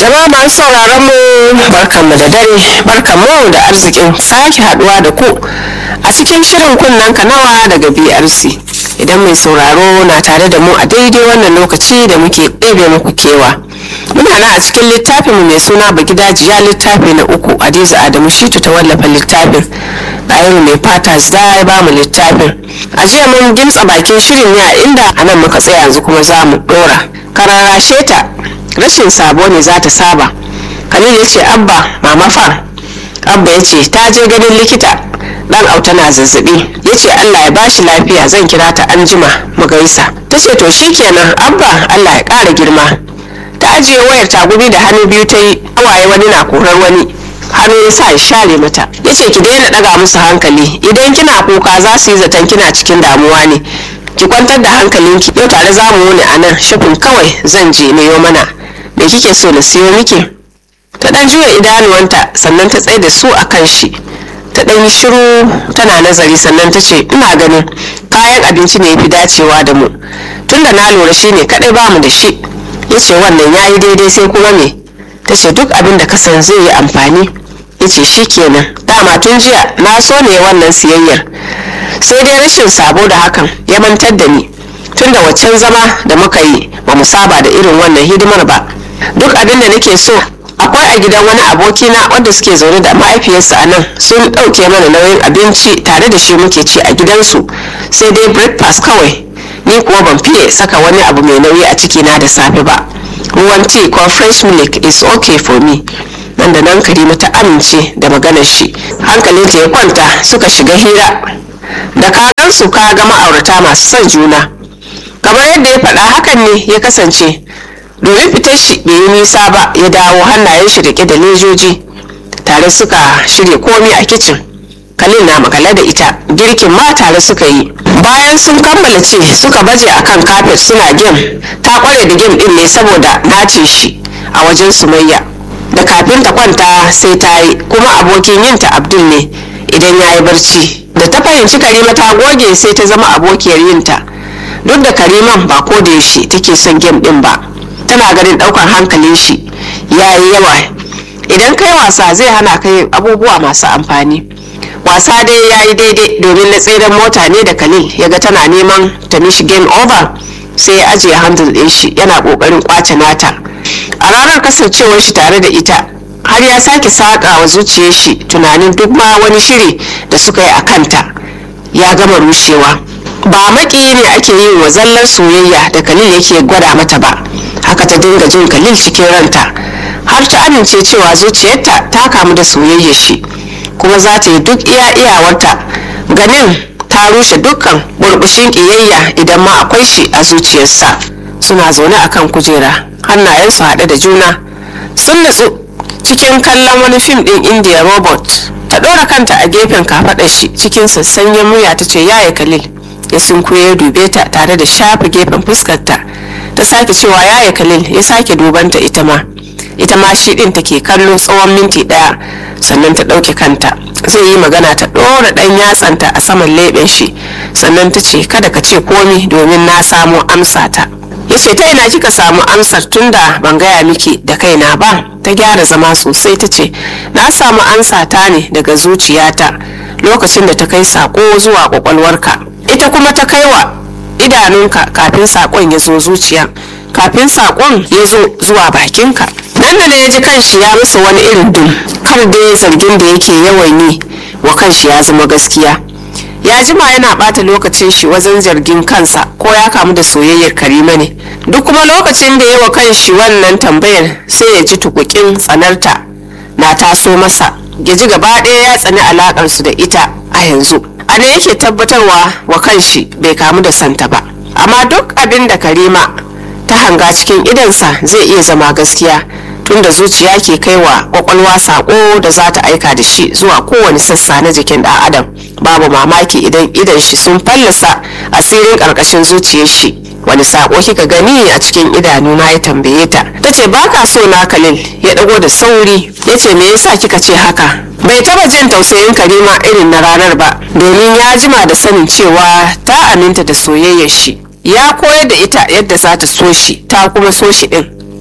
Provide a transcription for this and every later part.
Jama'a masu sauraron mu barkanmu da dare barkanmu da arzikin sake haduwa da ku a cikin shirin kunnen kanawa daga BRC. Idan mai sauraro na tare da mu a daidai wannan lokaci da muke ɗebe muku kewa. Muna nan a cikin littafin mai suna Bagidajiya littafi na uku Hadiza Adamu Shitu ta wallafa littafin. Ɗayiru mai fata za ya ba mu littafin. A jiya mun gimtsa bakin shirin ne a inda a nan muka tsaya yanzu kuma za mu ɗora. Kararashe ta rashin sabo ne za ta saba khalil ya ce abba mama fa abba ya ce ta je ganin likita dan auta na zazzabi ya ce allah ya bashi lafiya zan kira ta anjima mu gaisa ta ce to shikenan abba allah ya ƙara girma ta ajiye wayar tagumi da hannu biyu ta yi hawaye wani na korar wani hannu ya sa ya share mata ya ce ki daina ɗaga musu hankali idan kina kuka za su yi zaton kina cikin damuwa ne ki kwantar da hankalinki yau tare za mu wuni a nan shafin kawai zan je na mana me kike so na siyo miki ta dan juya idanuwanta sannan ta tsaye da su a kan shi ta dan yi shiru tana nazari sannan ta ce ina ganin kayan abinci ne fi dacewa da mu tunda na lura shi ne kadai bamu da shi ya ce wannan ya yi daidai sai kuma me ta ce duk abin da kasan zai yi amfani ya ce shi kenan dama tun jiya na so ne wannan siyayyar sai dai rashin sabo da hakan ya mantar da ni tunda waccan zama da muka yi ba mu saba da irin wannan hidimar ba duk abin da nake so akwai a gidan wani abokina wanda suke zaune da mahaifiyarsa a nan sun ɗauke mana nauyin abinci tare da shi muke ci a gidansu sai dai breakfast kawai ni kuwa ban fiye saka wani abu mai nauyi a cikina da safe ba ruwan tea ko fresh milk is okay for me nan da nan karima ta amince da maganar shi hankalinta ya kwanta suka shiga hira da kagansu ka ga ma'aurata masu son juna kamar yadda ya faɗa hakan ne ya kasance domin fitar shi bai yi nisa ba ya dawo hannayen shi rike da lejoji tare suka shirya komi a kicin kalin na makale da ita girkin ma tare suka yi bayan sun kammala ce suka baje akan kafet suna gem ta kware da gem din ne saboda nace shi a wajen sumayya da kafin ta kwanta sai ta yi kuma abokin yinta abdul ne idan ya yi barci da ta fahimci karima ta goge sai ta zama abokiyar yinta duk da kariman ba ko da yaushe take son gem din ba tana ganin daukar hankalin shi ya yi yawa idan kai wasa zai hana kai abubuwa masu amfani wasa dai ya yi daidai domin na tseren mota ne da khalil ya ga tana neman ta mishi game over sai ya ajiye handle din shi yana kokarin kwace nata a ranar kasancewar shi tare da ita har ya sake saƙa wa zuciyar shi tunanin duk ma wani shiri da suka yi a kanta ya gama rushewa ba maki ne ake yin wa zallar soyayya da khalil yake gwada mata ba haka ta dinga jin khalil cikin ranta har ta amince cewa zuciyarta ta kamu da soyayyar shi kuma za ta yi duk iya iyawarta ganin ta rushe dukkan burbushin ƙiyayya idan ma akwai shi a zuciyarsa suna zaune akan kujera hannayensu haɗe da juna sun natsu cikin kallon wani fim ɗin india robot ta ɗora kanta a gefen kafaɗar shi cikin sassanyen murya ta ce yaya khalil ya sunkuye ya dube ta tare da shafa gefen fuskarta ta sake cewa yaya khalil ya sake dubanta ita ma ita ma shi din take kallo tsawon minti daya sannan ta ɗauke kanta zai yi magana ta ɗora ɗan yatsanta a saman leɓen shi sannan ta ce kada ka ce komi domin na samo amsa ta ya ce ta ina kika samu amsar tunda ban gaya miki da kaina ba ta gyara zama sosai ta ce na samu amsa ta ne daga zuciyata lokacin da ta kai sako zuwa kwakwalwarka ita kuma ta kai wa idanunka kafin sakon ya zo zuciya kafin sakon ya zo zuwa bakinka nan da ya ji kanshi ya masa wani irin dum kar da zargin da yake yawan yi wa kanshi ya zama gaskiya ya jima yana bata lokacin shi wajen zargin kansa ko ya kamu da soyayyar karima ne duk kuma lokacin da ya wa kanshi wannan tambayar sai ya ji tukukin tsanarta na taso masa ya ji gaba ɗaya ya tsani alakarsu da ita a yanzu a ne yake tabbatarwa wa kanshi bai kamu da santa ba amma duk abin da karima ta hanga cikin idansa zai iya zama gaskiya tunda zuciya ke kai wa kwakwalwa sako da za ta aika da shi zuwa kowane sassa na jikin ɗan adam babu mamaki idan idan shi sun fallasa asirin ƙarƙashin zuciyar shi wani sako kika gani a cikin idanuna ya tambaye ta ta ce ba ka so na kalil ya ɗago da sauri ya ce me yasa kika ce haka bai taba jin tausayin karima irin na ranar ba domin ya jima da sanin cewa ta aminta da soyayyar shi ya koyar da ita yadda za ta so shi ta kuma so shi din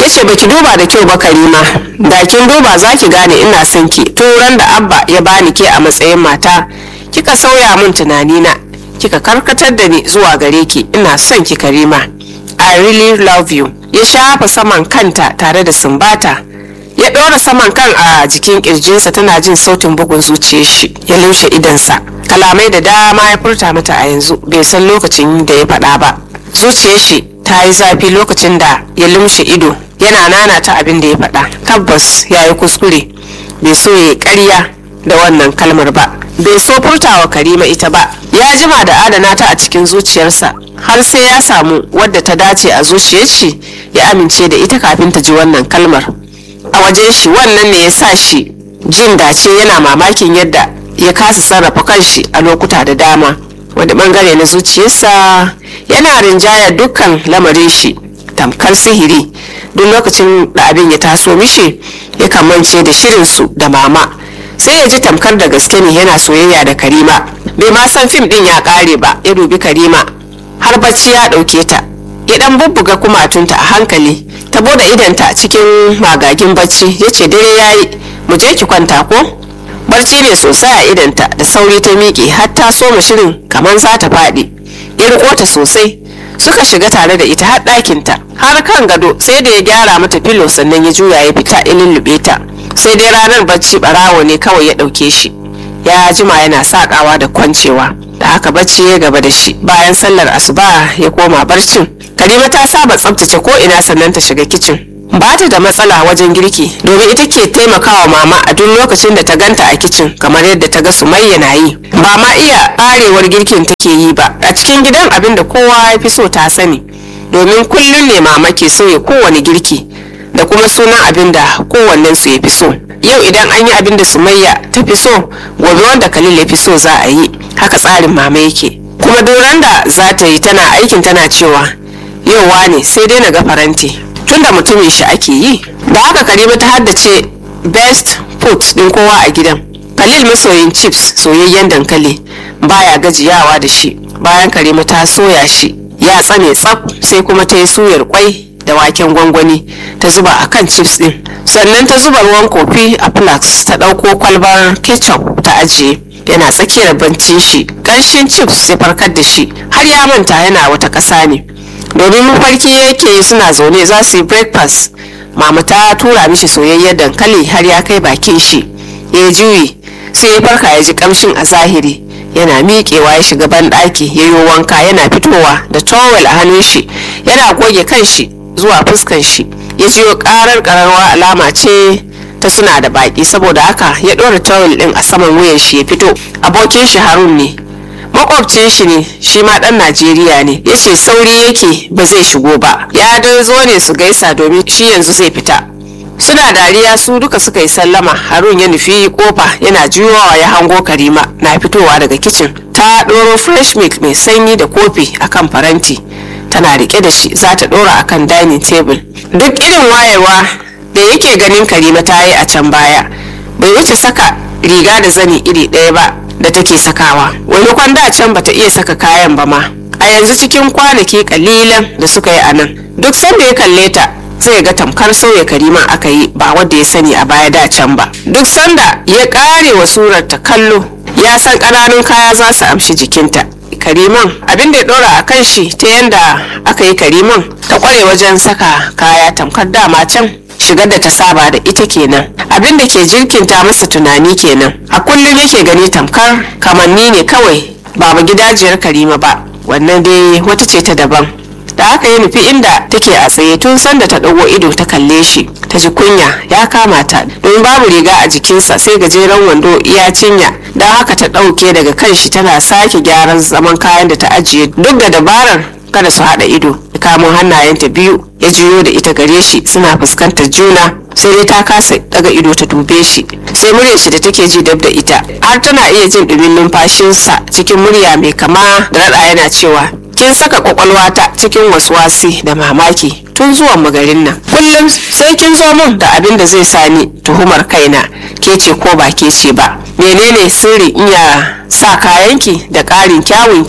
ya ce baki duba da kyau ba karima da kin duba za ki gane ina son ki turan da abba ya bani ke a matsayin mata kika sauya min tunanina kika karkatar da ni zuwa gare ki ina son ki karima i really love you ya shafa saman kanta tare da sumbata ya ɗora saman kan a jikin ƙirjinsa tana jin sautin bugun zuciyar shi ya lumshe idansa kalamai da dama ya furta mata a yanzu bai san lokacin da ya faɗa ba zuciyar shi ta yi zafi lokacin da ya lumshe ido yana nana ta abin da ya faɗa tabbas ya yi kuskure bai so ya yi ƙarya da wannan kalmar ba bai so furtawa karima ita ba ya jima da adana ta a cikin zuciyarsa har sai ya samu wadda ta dace a zuciyar shi ya amince da ita kafin ta ji wannan kalmar a wajen shi wannan ne ya sa shi jin dace yana mamakin yadda ya kasa sarrafa kanshi a lokuta da dama wani bangare na zuciyarsa yana rinjaya dukkan lamarin shi tamkar sihiri duk lokacin da abin ya taso mishi ya kamance da shirinsu da mama sai ya ji tamkar da gaske ne yana soyayya da karima bai ma san fim din ya kare ba ya dubi karima har bacci ya dauke ta ya dan bubbuga kumatunta a hankali ta bude idanta cikin magagin bacci ya ce dare yayi mu je ki kwanta ko barci ne sosai a idanta da sauri ta miƙe har ta soma shirin kamar za ta faɗi ya riko ta sosai suka shiga tare da ita har ɗakinta har kan gado sai da ya gyara mata filo sannan ya juya ya fita ya lullube ta sai dai ranar bacci barawo ne kawai ya ɗauke shi ya jima yana saƙawa da kwancewa da haka bacci ya gaba da shi bayan sallar asuba ya koma barcin karima ta saba tsabtace ko ina sannan ta shiga kicin ba ta da matsala wajen girki domin ita ke taimakawa mama a duk lokacin da ta ganta a kicin kamar yadda ta ga sumayya na yi ba ma iya arewar girkin take yi ba a cikin gidan abin da kowa ya fi so ta sani domin kullum ne mama ke sauya kowane girki da kuma sunan abin da kowannen su ya fi so yau idan an yi abin da sumayya ta fi so gobe wanda kalil ya fi so za a yi haka tsarin mama yake kuma doron da za ta yi tana aikin tana cewa yau wane sai dai na ga faranti tunda mutumin shi ake yi da haka karima ta haddace best food din kowa a gidan khalil masoyin chips soyayyen dankali baya gajiyawa da shi bayan karima ta soya shi ya tsane tsaf sai kuma ta yi suyar kwai da waken gwangwani ta zuba a kan chips din sannan ta zuba ruwan kofi a flax ta ɗauko kwalbar ketchup ta ajiye yana tsakiyar bancin shi ƙanshin chips ya farkar da shi har ya manta yana wata ƙasa ne domin mafarki yake suna zaune za su yi breakfast mama ta tura mishi soyayyen dankali har ya kai bakin shi ya juyi sai ya farka ya ji kamshin a zahiri yana miƙewa ya shiga banɗaki ya yi wanka yana fitowa da towel a hannun shi yana goge kan shi zuwa fuskan shi ya jiyo ƙarar ƙararwa alama ce ta suna da baƙi saboda haka ya ɗora towel ɗin a saman wuyan shi ya fito abokin shi harun ne makwabcin shi ne shi ma dan najeriya ne ya ce sauri yake ba zai shigo ba ya dai zo ne su gaisa domin shi yanzu zai fita suna dariya su duka suka yi sallama harun ya nufi kofa yana juyowa ya hango karima na fitowa daga kicin ta ɗoro fresh milk mai sanyi da kofi akan faranti tana rike da shi za ta ɗora akan dining table duk irin wayewa da yake ganin karima ta yi a can baya bai wuce saka riga da zani iri ɗaya ba da take sakawa wani da can bata iya saka kayan ba ma a yanzu cikin kwanaki kalilan da suka yi a nan duk sanda ya kalle ta zai ga tamkar sauya kariman aka yi ba wadda ya sani a baya da can ba duk sanda ya kare wa surar ta kallo ya san ƙananun kaya za su amshi jikinta kariman abin da ya dora a kan shi ta yanda aka yi kariman ta kware wajen saka kaya tamkar dama can shigar da ta saba da ita kenan abin da ke jirkinta masa tunani kenan a kullum yake gani tamkar kamanni ne kawai ba ba gidajiyar karima ba wannan dai wata ce ta daban da haka ya nufi inda take a tsaye tun sanda ta ɗago ido ta kalle shi ta ji kunya ya kama ta don babu riga a jikinsa sai gajeren wando iya cinya don haka ta ɗauke daga kan shi tana sake gyaran zaman kayan da ta ajiye duk da dabarar kada su haɗa ido ya kamo hannayenta biyu ya juyo da ita gare shi suna fuskantar juna sai dai ta kasa daga ido ta dube shi sai muryar shi da take ji dab da ita har tana iya jin ɗumin numfashinsa cikin murya mai kama da raɗa yana cewa kin saka kwakwalwata cikin waswasi da mamaki tun zuwan magarin nan kullum sai kin zo min da abin da zai sani tuhumar kaina ke ce ko ba ke ce ba menene sirri iya sa kayanki da ƙarin kyawunki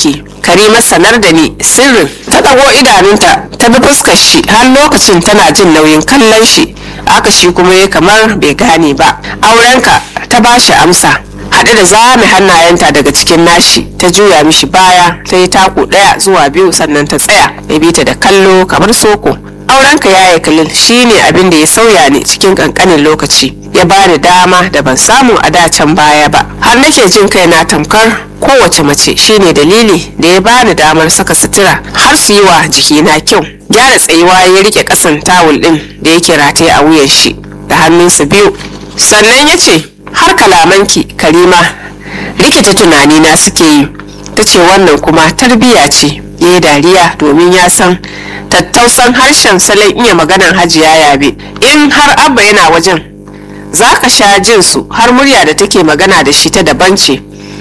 karima sanar da ni sirrin ta ɗago idanunta ta bi fuskar shi har lokacin tana jin nauyin kallon shi aka shi kuma ya kamar bai gane ba aurenka ta ba shi amsa haɗe da zame hannayenta daga cikin nashi ta juya mishi baya ta yi taku ɗaya zuwa biyu sannan ta tsaya ya bi ta da kallo kamar soko aurenka ya yi kalil shine abin da ya sauya ne cikin kankanin lokaci ya bani dama da ban samu a dacen baya ba har nake jin kaina tamkar kowace mace shine dalili da ya bani damar saka sutura har su yi wa jikina kyau gyara tsayuwa ya rike kasan tawul din da yake rataye a wuyan shi da hannunsa biyu sannan ya ce har kalamanki karima rikita tunanina suke yi ta ce wannan kuma tarbiya ce ya yi dariya domin ya san tattausan harshen salon iya maganan hajiya yabe in har abba yana wajen za ka sha jin su har murya da take magana da shi ta daban ce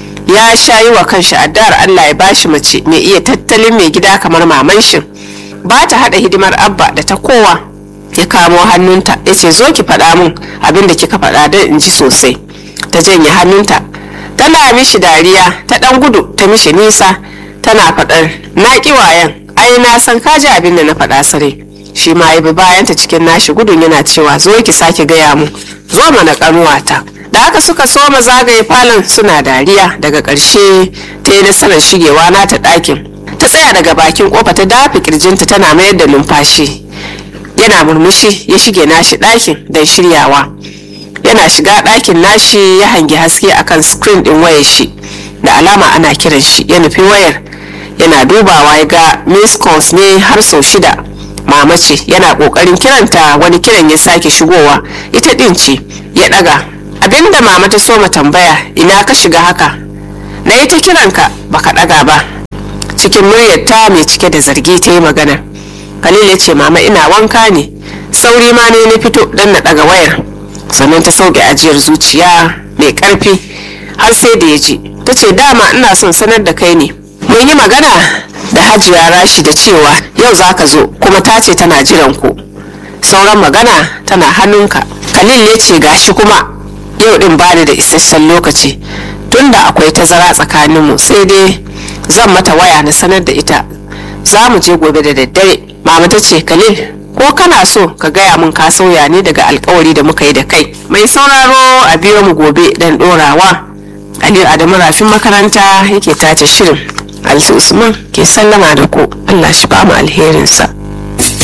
ya sha yi wa kanshi addu'ar allah ya bashi mace mai iya tattalin mai gida kamar maman shin ba ta haɗa hidimar abba da ta kowa ya kamo hannunta ya ce zo ki faɗa min abin da kika faɗa don in ji sosai ta janye hannunta tana mishi dariya ta ɗan gudu ta mishi nisa tana faɗar na ƙi wayan ai na san ka ji abin da na faɗa sare shi ma ya bi bayanta cikin nashi gudun yana cewa zo ki sake gaya mu zo mana ƙanuwata da haka suka soma zagaye falon suna dariya daga ƙarshe ta yi nasarar shigewa nata ɗakin ta tsaya daga bakin kofa ta dafe kirjinta tana mayar da numfashi yana murmushi ya shige nashi ɗakin don shiryawa yana shiga ɗakin nashi ya hangi haske akan screen ɗin wayar shi da alama ana kiran shi ya nufi wayar yana dubawa ya ga miss calls ne har sau shida mama ce yana ƙoƙarin kiranta wani kiran ya sake shigowa ita ɗin ce ya ɗaga abinda mama ta soma tambaya ina ka shiga haka na yi ta kiranka baka ɗaga ba cikin muryar ta mai cike da zargi ta yi magana khalil ya ce mama ina wanka ne sauri ma ne na fito don na ɗaga wayar sannan ta sauke ajiyar zuciya mai ƙarfi har sai da ya ji ta ce dama ina son sanar da kai ne mun yi magana da hajiya rashi da cewa yau za ka zo kuma ta ce tana jiran ku sauran magana tana hannunka khalil ya ce gashi kuma yau din bani da isasshen lokaci tunda akwai tazara tsakaninmu sai dai zan mata waya na sanar da ita za mu je gobe da daddare mama ta ce khalil ko kana so ka gaya mun ka sauya ne daga alkawari da muka yi da kai mai sauraro a biyo mu gobe dan dorawa aliyu adamu rafin makaranta yake tace shirin alsu usman ke sallama da ku allah shi ba mu alherinsa